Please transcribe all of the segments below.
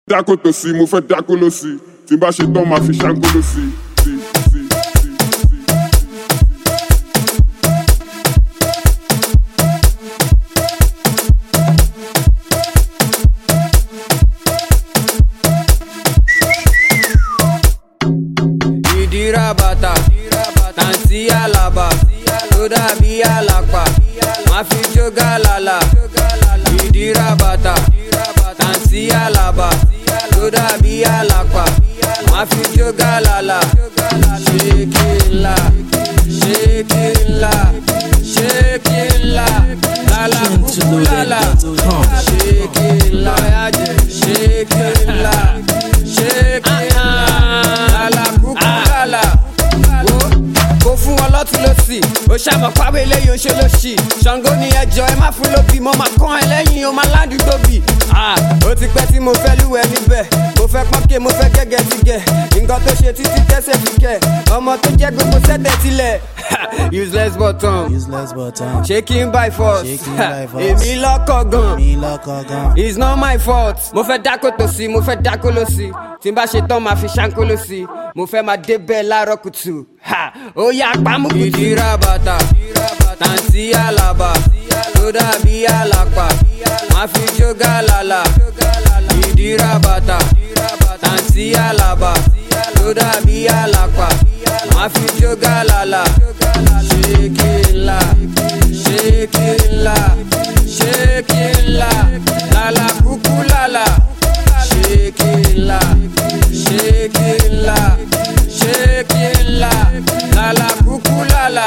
dákò tó sí mo fẹ́ dákò ló sí tí n bá ṣe tán máa fi ṣáńkó ló sí. sí, sí, sí, sí. ìdíra bàtà tàǹtí àlàbà tó dàbí àlàpà má fi jó gàlàlà ìdíra bàtà tàǹtí àlàbà tó dàbí àlàpà má fi jó gàlàlà ṣékìlà ṣékìlà ṣékìlà lálà kúkú lálà ṣékìlà ṣékìlà ṣékìlà lálà kúkú lálà wo kò fún wọn lọ́tún lọ́sì ó ṣàmọ̀ pàwé eléyìí oṣù lọ́sì ṣàngó ni ẹjọ́ ẹ má fún lóbì mo máa kán ẹ lẹ́yìn o máa ládùúgbò bì. ó ti pẹ́ tí mo fẹ́ lúwẹ̀ níbẹ̀ mo fẹ́ pọ́nkẹ́ mo fẹ́ gẹ́gẹ́ ti gẹ̀ nǹkan tó ṣe títí tẹ́sẹ̀ fi kẹ̀ ọmọ tó jẹ́ gbogbo sẹ́tẹ̀ tilẹ̀ useless button useless button. shaking by force Shaking by force. èmi lọ́kọ̀ gan mi lọ́kọ̀ gan. it's not my fault. mo fẹ́ dákó tó sí mo fẹ́ dákó ló sí tí n bá ṣe tán máa fi ṣáńkó ló sí mo fẹ́ máa débẹ̀ láàárọ̀ kùtù ha ó yá pamọ́ kùtù. ìdíra bàtà tàǹtí àlàbà tó dàbí àlàpà má fi jó gàlàlà ìdíra bàtà tàǹtí àlàbà tó dàbí àlàpà má fi jó gàlàlà ṣékìlà ṣékìlà ṣékìlà lálà kúkú lálà ṣékìlà ṣékìlà ṣékìlà lálà kúkú lálà.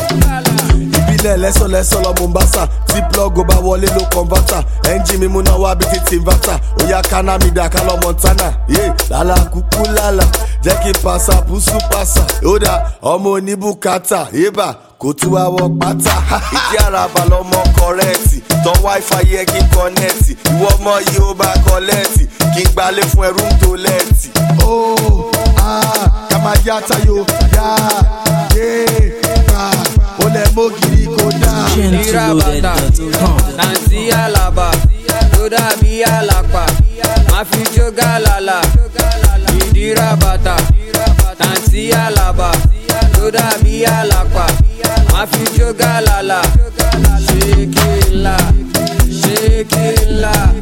ìbílẹ̀ lẹ́sọ̀lẹ́sọ̀ lọ mombasa tí plọ́gù bá wọlé ló kọ́ńbátà ẹ́ńjì mímú náà wá bí ti tìǹbátà òyà kánámídà kálọ̀ montana yé lálá kúkú lálá jẹ́ kí n pàṣà pùsù pàṣà yóòdà ọmọ oníbùkátà yébà kò tú àwọ̀ pátá ìdí àràbà lọmọ kọrẹ́ẹ̀tì tán wáífà yẹ kí n kọ́nẹ́ẹ̀tì ìwọ ọmọ yìí ó bá kọ́lẹ́ẹ̀tì kí n gbalẹ̀ fún ẹrú tó lẹ́ẹ̀tì. ó ah kàmá yá tayo yá yé bá ó lẹ mọ́gìrì kó dáa. ìdíra bàtà tàǹtí àlàbà tó dàbí àlàpà má fi jó gàlàlà ìdíra bàtà tàǹtí àlàbà tó dàbí àlàpà má fi jó gàlàlà ṣékìlà ṣékìlà